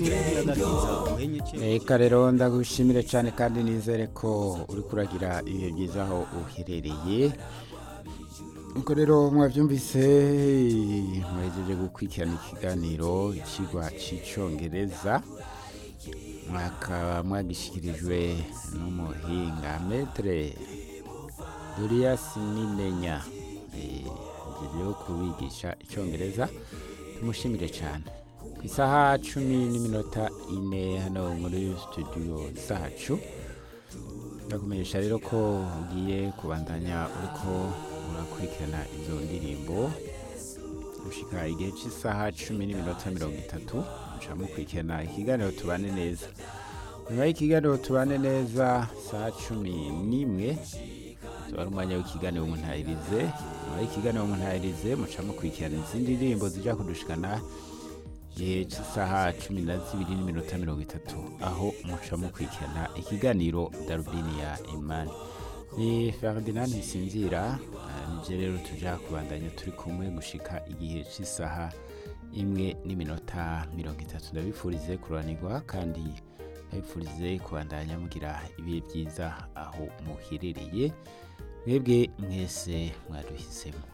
reka rero ndagushimire cyane kandi nizere ko uri kuragira ibihe byiza aho uherereye nuko rero mwabyumvise mwahejeje gukurikirana ikiganiro ikigwa cy'icyongereza mwakaba mwagishyikirijwe n'umuhinga metere dorias nimenya rero kubigisha icyongereza tumushimire cyane ku isaha cumi n'iminota ine hano muri studio zacu ndakumenyesha rero ko ugiye kubandanya uriko urakurikirana izo ndirimbo gushika igihe cy'isaha cumi n'iminota mirongo itatu muca mukurikirana ikiganiro tubane neza nyuma y'ikiganiro tubane neza saa cumi n'imwe tuba ari umwanya w'ikiganiro muntahirize nyuma y'ikiganiro muntahirize muca mukurikirana izindi ndirimbo zijya kudushikana igihe cy'isaha cumi na zibiri n'iminota mirongo itatu aho muca mukurikirana ikiganiro darubini ya imani ni ferdinand ntisinzira nibyo rero tujya kubandanya turi kumwe gushika igihe cy'isaha imwe n'iminota mirongo itatu ndabifurize kuranirwa kandi ndabifurize kubandanya mugira ibihe byiza aho muherereye mwebwe mwese mwaduhisemo